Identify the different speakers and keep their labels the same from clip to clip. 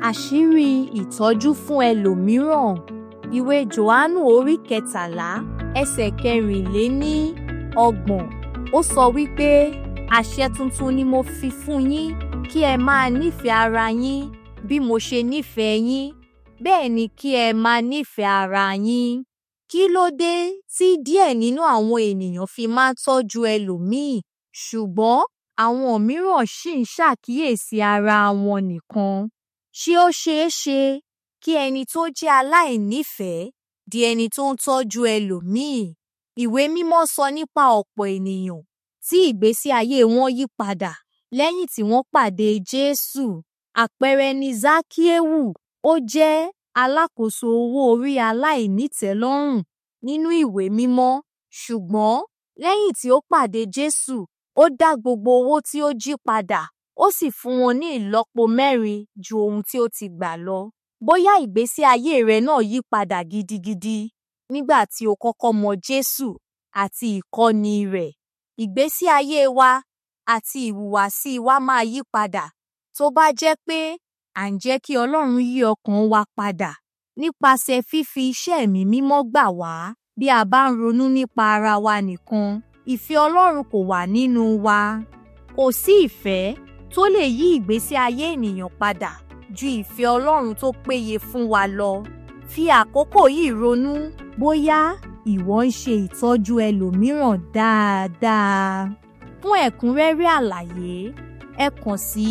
Speaker 1: àṣírí ìtọ́jú fún ẹlòmíràn ìwé johannu orí kẹtàlá ẹsẹ̀ kẹrìnléní ọgbọ̀n ó sọ wípé àṣẹ tuntun ni mo fi fún yín kí ẹ máa nífẹ̀ẹ́ ara yín bí mo ṣe nífẹ̀ẹ́ yín bẹ́ẹ̀ ni kí ẹ máa nífẹ̀ẹ́ ara yín kí ló dé tí díẹ̀ nínú àwọn ènìyàn fi máa ń tọ́jú ẹlòmíì ṣùgbọ́n àwọn mìíràn ṣì ń ṣàkíyèsí ara wọn nìkan ṣé ó ṣeé ṣe kí ẹni tó jẹ́ aláìnífẹ̀ẹ́ di ẹni tó ń tọ́jú ẹlòmíì ìwé mímọ́ sọ nípa ọ̀pọ̀ ènìyàn tí ìgbésí ayé wọn yí padà lẹ́yìn tí wọ́n pàdé Jésù àpẹẹrẹ ni Zákíéwù ó jẹ́ alákòóso owó orí aláìnítẹ́lọ́rùn nínú ìwé mímọ́ ṣùgbọ́n lẹ́yìn tí ó pàdé Jésù ó dá gbogbo owó tí ó jí padà ó sì fún wọn ní ìlọ́po mẹ́rin ju ohun tí ó ti gbà lọ bóyá ìgbésí ayé rẹ náà yí padà gidigidi nígbà tí o kọ́kọ́ mọ Jésù àti ìkọ́ni rẹ̀ ìgbésí ayé wa àti ìhùwàsí wa máa yí padà tó bá jẹ́ pé à ń jẹ́ kí Ọlọ́run yí ọkàn wa padà nípasẹ̀ fífi iṣẹ́ ẹ̀mí mímọ́ gbà wá bí a bá ń ronú nípa ara wa nìkan ìfẹ́ Ọlọ́run kò wà nínú wa kò sí ìfẹ́ tó lè yí ìgbésí ayé ènìyàn padà ju ìfẹ́ Ọlọ́run tó péye fún wa lọ fi àkókò yìí ronú bóyá ìwọ ń ṣe ìtọ́jú ẹlòmíràn dáadáa fún ẹ̀kúnrẹ́rẹ́ àlàyé ẹ kàn sí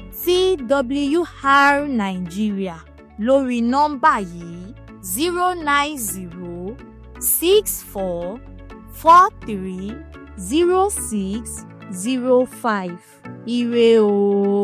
Speaker 1: TWR Nigeria lórí nọ́mbà yìí zero nine zero six four four three zero six zero five ire o.